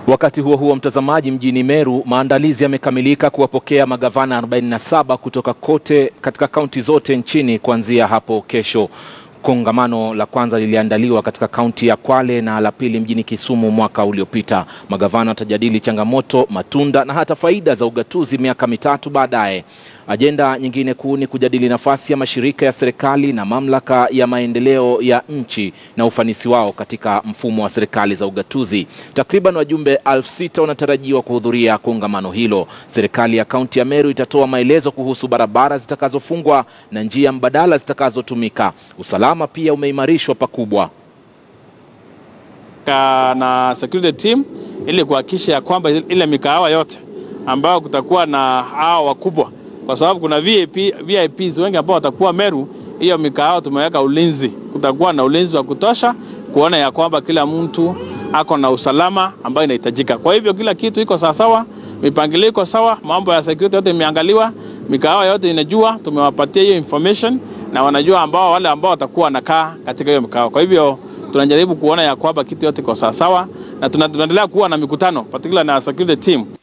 Wakati huo huo, mtazamaji, mjini Meru maandalizi yamekamilika kuwapokea magavana 47 kutoka kote katika kaunti zote nchini kuanzia hapo kesho. Kongamano la kwanza liliandaliwa katika kaunti ya Kwale na la pili mjini Kisumu mwaka uliopita. Magavana watajadili changamoto, matunda na hata faida za ugatuzi miaka mitatu baadaye. Ajenda nyingine kuu ni kujadili nafasi ya mashirika ya serikali na mamlaka ya maendeleo ya nchi na ufanisi wao katika mfumo wa serikali za ugatuzi. Takriban wajumbe elfu sita wanatarajiwa kuhudhuria kongamano hilo. Serikali ya kaunti ya Meru itatoa maelezo kuhusu barabara zitakazofungwa na njia mbadala zitakazotumika. Usalama pia umeimarishwa pakubwa na security team ili kuhakikisha ya kwamba ile mikahawa yote ambayo kutakuwa na hao wakubwa kwa sababu kuna VIP, VIPs wengi ambao watakuwa Meru. Hiyo mikahawa tumeweka ulinzi, kutakuwa na ulinzi wa kutosha kuona ya kwamba kila mtu ako na usalama ambayo inahitajika. Kwa hivyo kila kitu iko sawasawa, mipangilio iko sawa, mambo ya security yote imeangaliwa, mikahawa yote inajua, tumewapatia hiyo information na wanajua ambao wale ambao watakuwa wanakaa katika hiyo mikahawa. Kwa hivyo tunajaribu kuona ya kwamba kitu yote iko sawasawa na tunaendelea kuwa na mikutano particular na security team